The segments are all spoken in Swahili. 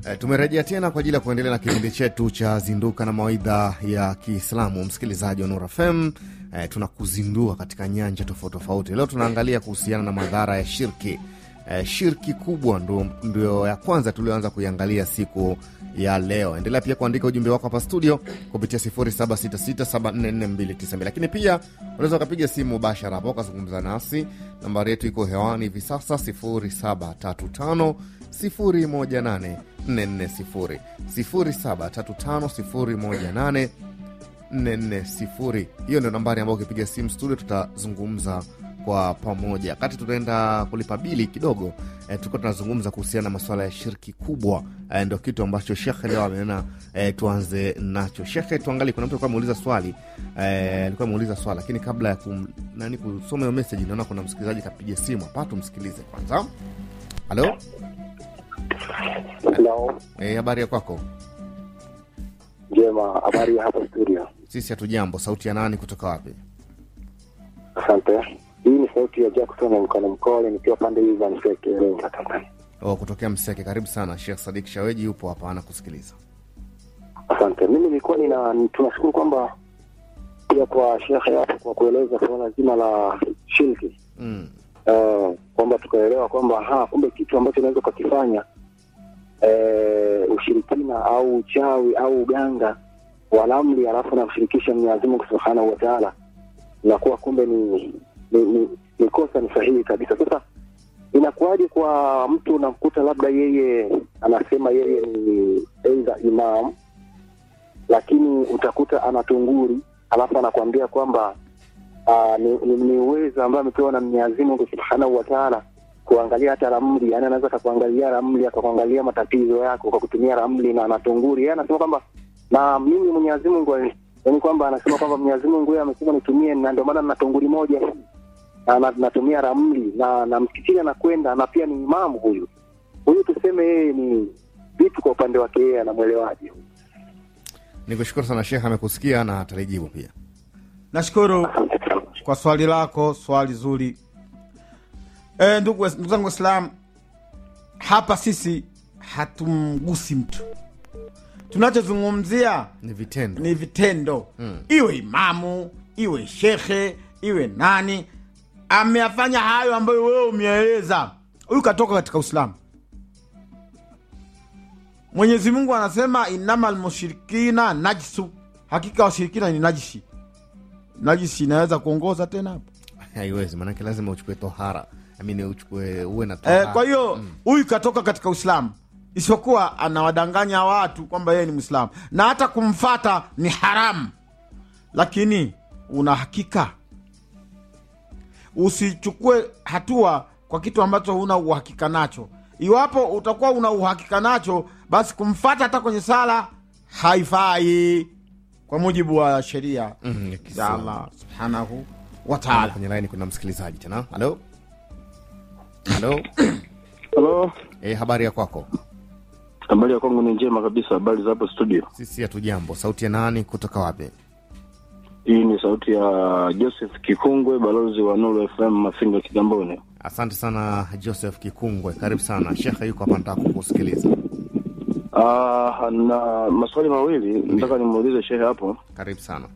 E, tumerejea tena kwa ajili ya kuendelea na kipindi chetu cha zinduka na mawaidha ya Kiislamu. Msikilizaji wa Nur FM, e, tunakuzindua katika nyanja tofauti tofauti. Leo tunaangalia kuhusiana na madhara ya shirki. E, shirki kubwa ndo, ndio ya kwanza tulioanza kuiangalia siku ya leo. Endelea pia kuandika ujumbe wako hapa studio kupitia 0766744292 lakini pia unaweza ukapiga simu mubashara hapo ukazungumza nasi. Nambari yetu iko hewani hivi sasa 0735 018 440 0735 018 hiyo ndio nambari ambayo ukipiga simu studio tutazungumza kwa pamoja. Wakati tunaenda kulipa bili kidogo, eh, tulikuwa tunazungumza kuhusiana na masuala ya shirki kubwa. Eh, ndo kitu ambacho shekhe leo amenena eh, tuanze nacho. Shekhe, tuangalie, kuna mtu alikuwa ameuliza swali eh, alikuwa ameuliza swali, lakini kabla ya kum, nani kusoma hiyo message, naona kuna msikilizaji kapiga simu hapa, tumsikilize kwanza. Halo, Hello. eh, habari ya kwako? Njema, habari ya hapa studio. Sisi hatujambo. Sauti ya nani kutoka wapi? Asante. Hii ni sauti ya Jackson mkono mkole nikiwa pande hizi za Mseke, Iringa, Tanzania. Oh, kutokea Mseke. Karibu sana. Sheikh Sadik Shaweji yupo hapa anakusikiliza. Asante. Mimi nilikuwa nina tunashukuru kwamba pia kwa shekhe hapo kwa kueleza suala zima la shirki Mm. uh, kwamba tukaelewa kwamba ha kumbe kitu ambacho unaweza ukakifanya eh, ushirikina au uchawi au uganga wa ramli alafu namshirikisha Mwenyezi Mungu Subhanahu wa Ta'ala inakuwa kumbe ni ni, ni, ni kosa ni sahihi kabisa. Sasa inakuwaje kwa mtu unamkuta labda yeye anasema yeye ni aidha imam, lakini utakuta ana tunguri alafu anakuambia kwamba uh, ni, ni, ni uwezo ambayo amepewa na Mwenyezi Mungu Subhanahu wa Ta'ala kuangalia hata ramli, yani anaweza akakuangalia ramli akakuangalia matatizo yako kwa kutumia ramli na na tunguri. Yeye anasema kwamba na mimi Mwenyezi Mungu yani kwamba anasema kwamba Mwenyezi Mungu yeye amesema nitumie, na ndio maana nina tunguri moja hii na na- natumia ramli na na msikitini anakwenda na pia ni imamu huyu huyu, tuseme yeye ni vipi kwa upande wake yeye anamwelewaje? Nikushukuru sana Sheikh, amekusikia na atalijibu pia. Nashukuru kwa swali lako, swali zuri. E, ndugu wa- ndugu zangu Waislam, hapa sisi hatumgusi mtu, tunachozungumzia Ni vitendo. ni vitendo Mm. iwe imamu iwe shekhe iwe nani ameyafanya hayo ambayo wewe umeeleza, huyu katoka katika Uislamu. Mwenyezi Mungu anasema inama lmushirikina najsu, hakika washirikina ni najisi. Najisi inaweza kuongoza tena hapo Haiwezi, maanake lazima uchukue tohara, amini uchukue uwe na tohara. eh, kwa hiyo huyu katoka katika Uislamu, isipokuwa anawadanganya watu kwamba yeye ni Mwislamu na hata kumfata ni haramu, lakini una hakika. Usichukue hatua kwa kitu ambacho huna uhakika nacho. Iwapo utakuwa una uhakika nacho, basi kumfata hata kwenye sala haifai kwa mujibu wa sheria Mhm, ya za Kiislamu. Allah subhanahu wa taala. Kwenye laini kuna msikilizaji tena. Halo, halo. Halo, Eh, habari ya kwako? habari ya kwangu ni njema kabisa. Habari za hapo studio? Sisi hatujambo. Sauti ya nani kutoka wapi? Hii ni sauti ya Joseph Kikungwe, balozi wa Nuru FM Mafinga, Kigamboni. Asante sana Joseph Kikungwe, karibu sana. Shekhe yuko hapa, nataka kukusikiliza. Ah, na maswali mawili nataka nimuulize shehe hapo Karibu sana.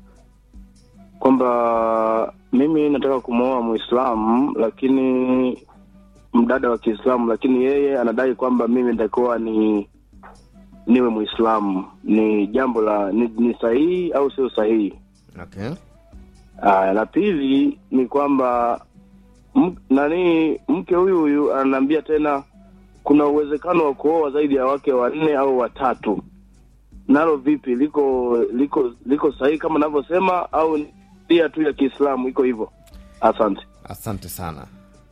kwamba mimi nataka kumwoa Muislamu lakini mdada wa Kiislamu, lakini yeye anadai kwamba mimi nitakuwa ni niwe Muislamu. Ni jambo la ni, ni sahihi au sio sahihi? Okay. Aya, la pili ni kwamba m- nani mke huyu huyu ananiambia tena kuna uwezekano wa kuoa zaidi ya wake wanne au watatu. Nalo vipi, liko liko liko sahihi kama navyosema au ni nia tu ya Kiislamu iko hivyo? Asante. Asante sana.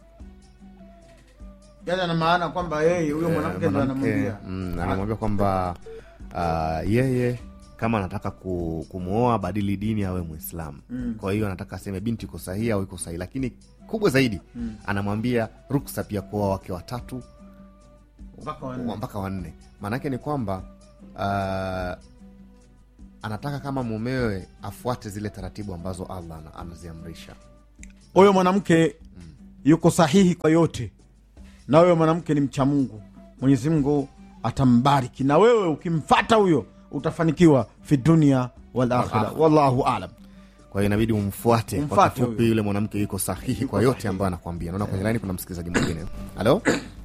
Yani ana maana kwamba yeye huyo Eh, mwanamke ndo mwanamke, anamwambia mm, anamwambia kwamba uh, yeye kama anataka ku, kumwoa badili dini awe Mwislamu. Mm. Kwa hiyo anataka aseme binti iko sahihi au iko sahihi, lakini kubwa zaidi Mm. anamwambia ruksa pia kuoa wake watatu mpaka wanne. mpaka wanne. Maanake ni kwamba uh, anataka kama mumewe afuate zile taratibu ambazo Allah ana- anaziamrisha. Huyo mwanamke yuko sahihi kwa yote, na huyo mwanamke ni mcha Mungu. Mwenyezi Mungu atambariki na wewe ukimfata huyo utafanikiwa fi dunia wal akhira wallahu alam kwa hiyo inabidi umfuate kwa Umfuate kifupi huyo. yule mwanamke yuko sahihi kwa yote ambayo anakwambia naona kwenye laini kuna msikilizaji mwingine halo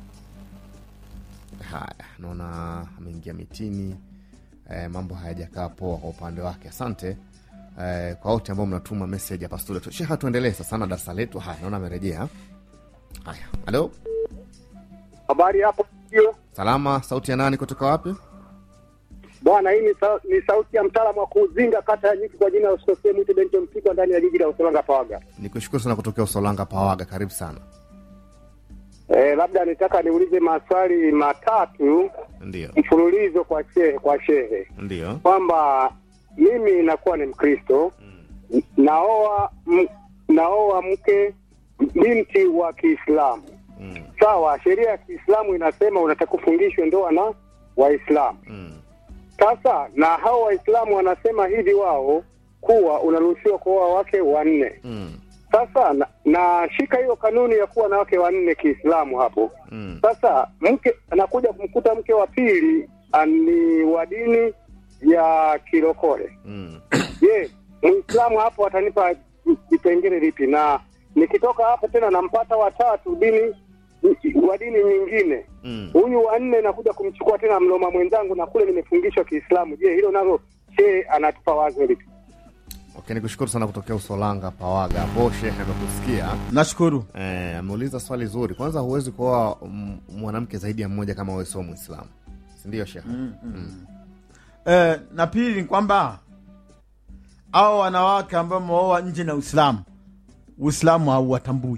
haya naona ameingia mitini eh, mambo hayajakaa poa kwa upande wake asante eh, kwa wote ambao mnatuma message hapa studio sheha tuendelee sasa na darasa letu haya naona amerejea haya halo Habari hapo hiyo salama sauti ya nani kutoka wapi bwana, hii ni, sa, ni sauti ya mtaalamu wa kuuzinga kata ya Nyiki kwa jina la usikosee mwite Bento Mpigwa ndani ya jiji la Usolanga Pawaga. nikushukuru sana kutokea usolanga pawaga karibu sana Eh, labda nitaka niulize maswali matatu ndio mfululizo kwa shehe kwa shehe ndio kwamba mimi nakuwa ni Mkristo n- naoa m, naoa mke binti wa Kiislamu mm, sawa. Sheria ya Kiislamu inasema unataka kufungishwe ndoa na Waislamu. mm, Sasa na hao Waislamu wanasema hivi wao kuwa unaruhusiwa kuoa wake wanne. mm, Sasa na, nashika hiyo kanuni ya kuwa na wake wanne Kiislamu hapo. mm. Sasa mke anakuja kumkuta mke wa pili ah, ni wa dini ya Kilokole. Mm. Je, Muislamu hapo atanipa vipengele vipi? Na nikitoka hapo tena nampata watatu dini wa dini nyingine Mm. huyu wa nne nakuja kumchukua tena mloma mwenzangu na kule nimefungishwa Kiislamu. Je, hilo nalo she anatupa wazo lipi? Okay, nikushukuru sana kutokea Usolanga Pawaga. Hapo shehe amekusikia nashukuru eh, ameuliza swali zuri. Kwanza, huwezi kuoa mm, mwanamke zaidi ya mmoja kama wewe sio Muislamu, si ndio shehe? eh, na pili ni kwamba au wanawake ambao wameoa nje na uislamu uislamu hauwatambui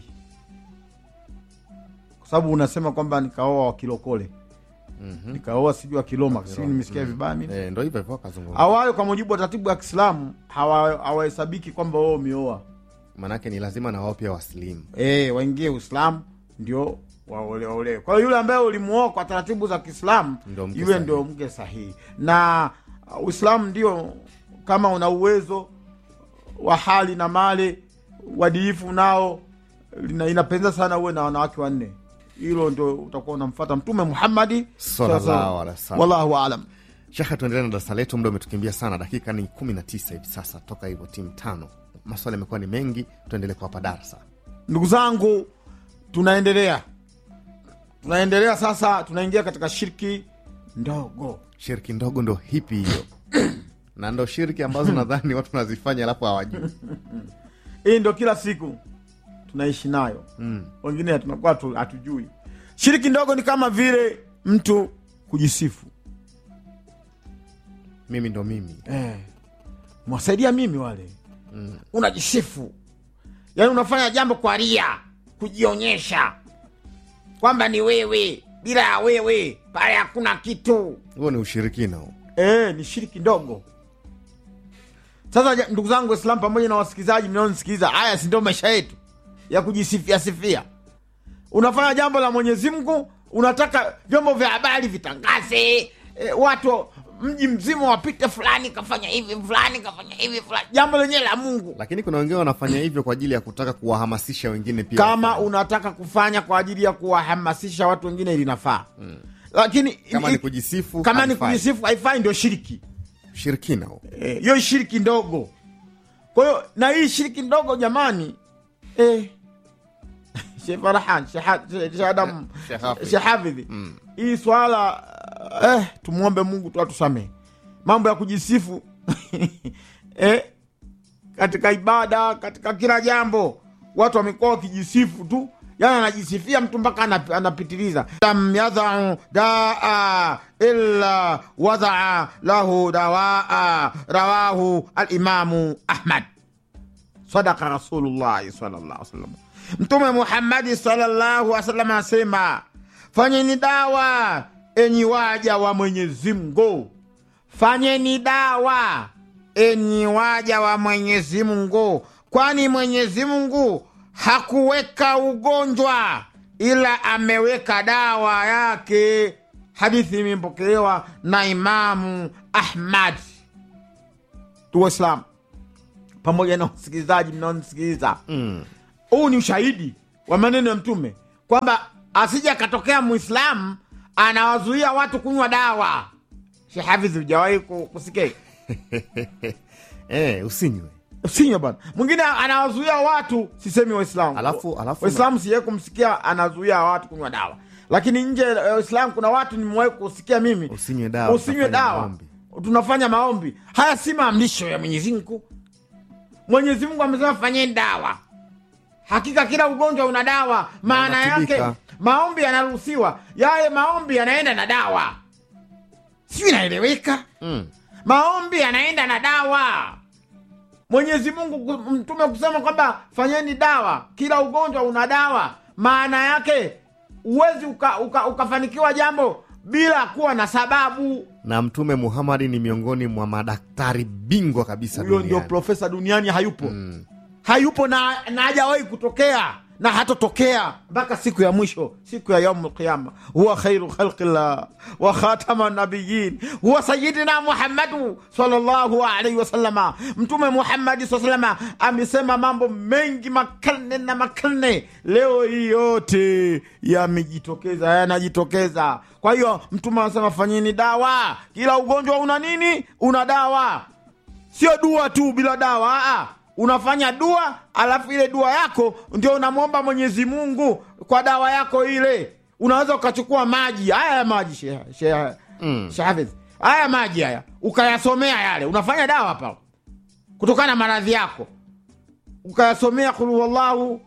kwa sababu unasema kwamba nikaoa wakilokole Mhm. nikaoa sijui wakiloma sijui nimesikia vibaya mimi Eh, ndo hivyo hivyo akazungumza, awayo kwa mujibu wa taratibu ya kiislamu hawa- hawahesabiki kwamba wao umeoa maanake ni lazima na wao pia wasilimu. e, waingie uislamu ndio waole- waolewe kwa hiyo yule ambaye ulimuoa kwa taratibu za kiislamu Ndio mke yule sahihi. ndio mke sahihi na uh, uislamu ndio kama una uwezo wa hali na mali uadilifu nao lina- inapendeza sana uwe na wanawake wanne hilo ndio utakuwa unamfata mtume muhammadi Sallallahu alaihi wasallam. wallahu alam Shehe, tuendelee na darasa letu, muda umetukimbia sana, dakika ni kumi na tisa hivi sasa toka hivyo timu tano. Maswali yamekuwa ni mengi, tuendelee kuwapa darasa. ndugu zangu tunaendelea tunaendelea sasa tunaingia katika shirki ndogo Shirki ndogo ndo hipi hiyo na ndo shirki ambazo nadhani watu wanazifanya alafu hawajui. hii ndo kila siku tunaishi nayo Mm. wengine tunakuwa hatu- hatujui shiriki ndogo ni kama vile mtu kujisifu Mimi ndo mimi eh, mwasaidia mimi wale mm. unajisifu yaani unafanya jambo kwa ria kujionyesha kwamba ni wewe bila ya wewe pale hakuna kitu huo ni ushirikina huo. e, ni shiriki ndogo sasa ja- ndugu zangu waislam pamoja na wasikilizaji mnaonisikiliza haya si ndio maisha yetu ya kujisifia sifia unafanya jambo la mwenyezi mungu unataka vyombo vya habari vitangaze e, watu mji mzima wapite fulani kafanya hivi fulani kafanya hivi fulani jambo lenyewe la mungu lakini kuna wengine wanafanya hivyo kwa ajili ya kutaka kuwahamasisha wengine pia kama wafanye. unataka kufanya kwa ajili ya kuwahamasisha watu wengine linafaa mm. lakini kama ni kujisifu kama ni haifai. kujisifu haifai ndio shiriki ushirikina huo. Eh, hiyo shiriki ndogo kwa hiyo na hii shiriki ndogo jamani eh, Sheikh Farhan Sheikh Ha- Sheikh Adam Sheikh Hafidh. Sheikh Hafidh Mm. hii swala eh, tumwombe Mungu tu atusamehe mambo ya kujisifu eh, katika ibada katika kila jambo watu wamekuwa wakijisifu tu yani anajisifia mtu mpaka anap- anapitiliza lam yadhau daa illa wadaa lahu dawaa rawahu alimamu ahmad sadaka rasulullahi sallallahu wasallam mtume muhammadi sallallahu wasallam anasema fanyeni dawa enyi waja wa mwenyezi mungu fanyeni dawa enyi waja wa mwenyezi mungu kwani mwenyezi mungu hakuweka ugonjwa ila ameweka dawa yake hadithi imepokelewa na imamu ahmad tu waislamu pamoja na wasikilizaji mnaonisikiliza Mm. huu ni ushahidi wa maneno ya mtume kwamba asije akatokea mwislamu anawazuia watu kunywa dawa shehafidhi hujawahi ku- kusikia eh, usinywe usinywe bana mwingine anawazuia watu sisemi waislamu Alafu- alafu- waislamu sijawai kumsikia anazuia watu kunywa dawa lakini nje ya waislamu kuna watu nimewahi kusikia mimi Usinywe dawa, usinywe tunafanya dawa maombi. tunafanya maombi haya si maamrisho ya mwenyezi mungu mwenyezi mungu amesema fanyeni dawa hakika kila ugonjwa una dawa maana unatibika. yake maombi yanaruhusiwa yale maombi yanaenda na dawa sijui inaeleweka mm. maombi yanaenda na dawa mwenyezi mungu ku- mtume kusema kwamba fanyeni dawa kila ugonjwa una dawa maana yake huwezi uka, uka, ukafanikiwa jambo bila kuwa na sababu na mtume muhamadi ni miongoni mwa madaktari bingwa kabisa huyo ndio duniani. profesa duniani hayupo mm. hayupo na na hajawahi kutokea na hatotokea mpaka siku ya mwisho siku ya yaumu lqiyama huwa khairu khalqillah wa khatama nabiyin huwa sayidina muhammadu salllahu alaihi wasalama mtume muhammadi saa salama amesema mambo mengi makarne na makarne leo hii yote yamejitokeza yanajitokeza kwa hiyo mtume anasema fanyeni dawa kila ugonjwa una nini una dawa sio dua tu bila dawa aa. unafanya dua alafu ile dua yako ndio unamwomba mwenyezi mungu kwa dawa yako ile unaweza ukachukua maji haya ya maji Sheikh- Sheikh- Mm. Sheikh Hafidh. haya maji haya ukayasomea yale unafanya dawa hapa kutokana na maradhi yako ukayasomea kulhuwallahu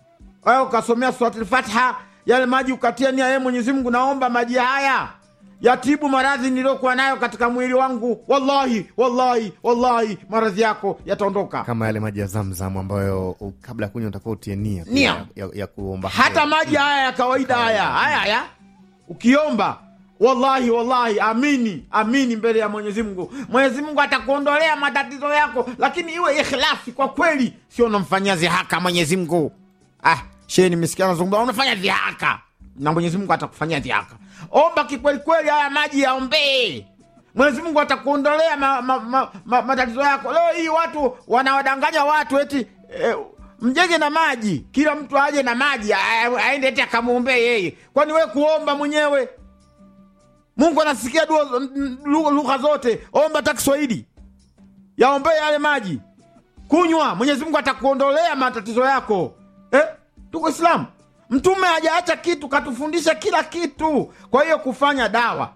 au ukasomea surati lfatha yale maji ukatia nia yeye mwenyezi mungu naomba maji haya yatibu maradhi niliyokuwa nayo katika mwili wangu wallahi wallahi wallahi maradhi yako yataondoka kama yale maji ya zamzam ambayo u- kabla ya kunywa utakuwa utie nia pia Nia. ya, ya kuomba hata heri. maji haya ya kawaida haya haya haya ukiomba wallahi wallahi amini amini mbele ya mwenyezi mungu mwenyezi mungu atakuondolea matatizo yako lakini iwe ikhlasi kwa kweli sio unamfanyia zihaka mwenyezi mungu ah shee nimesikia nazungumza unafanya dhihaka na mwenyezi mungu atakufanyia dhihaka omba kikwelikweli haya maji yaombee mwenyezi mungu atakuondolea ma, ma, ma, ma, matatizo yako leo hii watu wanawadanganya watu eti eh, mjenge na maji kila mtu aje na maji a- aende eti akamwombee yeye kwani we kuomba mwenyewe mungu anasikia dua lugha lugha zote omba hata kiswahili yaombee yale maji kunywa mwenyezi mungu atakuondolea matatizo yako eh? tuko islamu mtume hajaacha kitu katufundisha kila kitu kwa hiyo kufanya dawa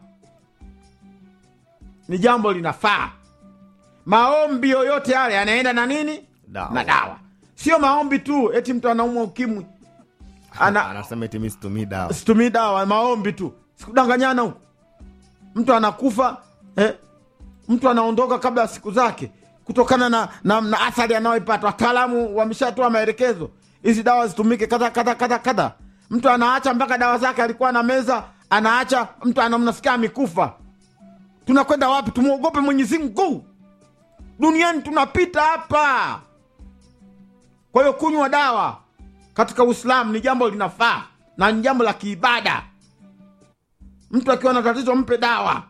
ni jambo linafaa maombi yoyote yale yanaenda na nini Dawa. na dawa sio maombi tu eti mtu anaumwa ukimwi ana, anasema eti mi situmii dawa situmii dawa maombi tu sikudanganyana huko mtu anakufa eh, mtu anaondoka kabla ya siku zake kutokana na, na, na athari anayoipata wataalamu wameshatoa maelekezo hizi dawa zitumike kadha kadha kadha kadha mtu anaacha mpaka dawa zake alikuwa na meza anaacha mtu anamnasikia amekufa tunakwenda wapi tumwogope mwenyezi mungu duniani tunapita hapa kwa hiyo kunywa dawa katika uislamu ni jambo linafaa na ni jambo la kiibada mtu akiwa na tatizo mpe dawa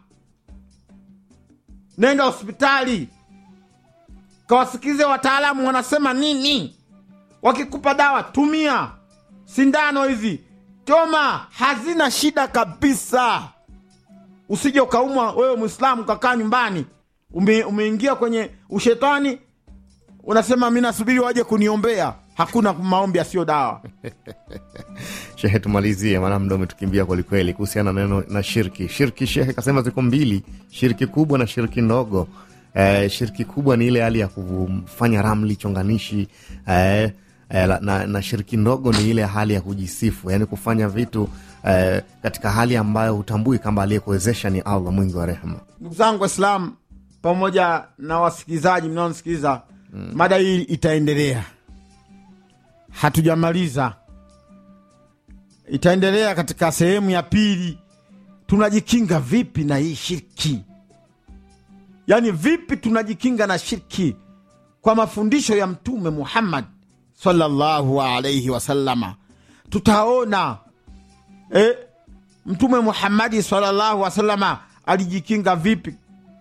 nenda hospitali kawasikize wataalamu wanasema nini wakikupa dawa tumia sindano hizi choma hazina shida kabisa usije ukaumwa wewe mwislamu ukakaa nyumbani ume, umeingia kwenye ushetani unasema mi nasubiri waje kuniombea hakuna maombi yasiyo dawa shehe tumalizie maana mda umetukimbia kwelikweli kuhusiana na neno na shirki shirki shehe kasema ziko mbili shirki kubwa na shirki ndogo eh, shirki kubwa ni ile hali ya kufanya ramli chonganishi eh, eh, la- na, na shirki ndogo ni ile hali ya kujisifu yaani kufanya vitu eh, katika hali ambayo hutambui kama aliyekuwezesha ni allah mwingi wa rehema ndugu zangu waislamu pamoja na wasikilizaji mnaonisikiliza mm. mada hii itaendelea hatujamaliza itaendelea katika sehemu ya pili tunajikinga vipi na hii shirki yaani vipi tunajikinga na shirki kwa mafundisho ya mtume muhammad sallallahu alaihi wasallama tutaona eh, mtume muhammadi sallallahu wasalama alijikinga vipi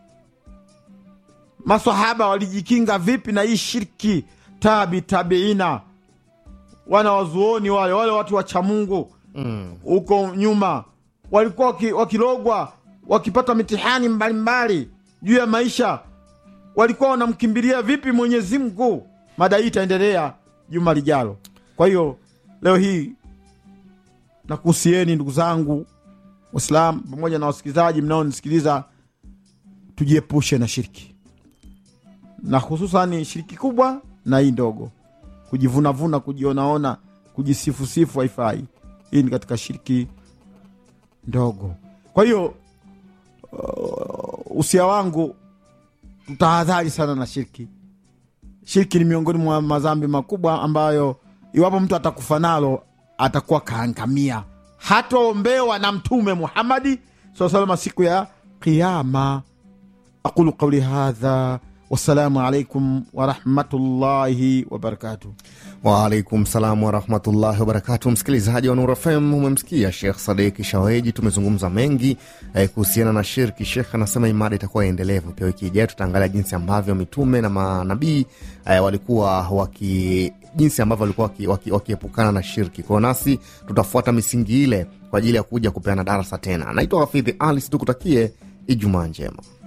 masahaba walijikinga vipi na hii shirki tabi tabiina wana wazuoni wale wale watu wa chamungu huko nyuma walikuwa waki, wakilogwa wakipata mitihani mbalimbali juu ya maisha walikuwa wanamkimbilia vipi mwenyezi mungu mada hii itaendelea juma lijalo kwa hiyo leo hii nakuhusieni ndugu zangu waislamu pamoja na wasikilizaji mnaonisikiliza tujiepushe na shiriki na hususani shiriki kubwa na hii ndogo kujivunavuna kujionaona kujisifusifu haifai hii ni katika shiriki ndogo kwa hiyo uh, usia wangu tutahadhari sana na shirki shirki ni miongoni mwa madhambi makubwa ambayo iwapo mtu atakufa nalo atakuwa kaangamia hataombewa na mtume muhamadi saa salama siku ya qiama aqulu qauli hadha wassalamu alaikum warahmatullahi wabarakatuh Waalaikum salam warahmatullahi wabarakatu. Msikilizaji wa Nura FM, umemsikia Shekh Sadiki Shaweji. Tumezungumza mengi eh, kuhusiana na shirki. Shekh anasema imada itakuwa endelevu. Pia wiki ijayo tutaangalia jinsi ambavyo mitume na manabii eh, walikuwa waki jinsi ambavyo walikuwa wakiepukana waki, waki wakiepukana na shirki. Kwao nasi tutafuata misingi ile kwa ajili ya kuja kupeana darasa tena. Naitwa Hafidhi Ali, tukutakie Ijumaa njema.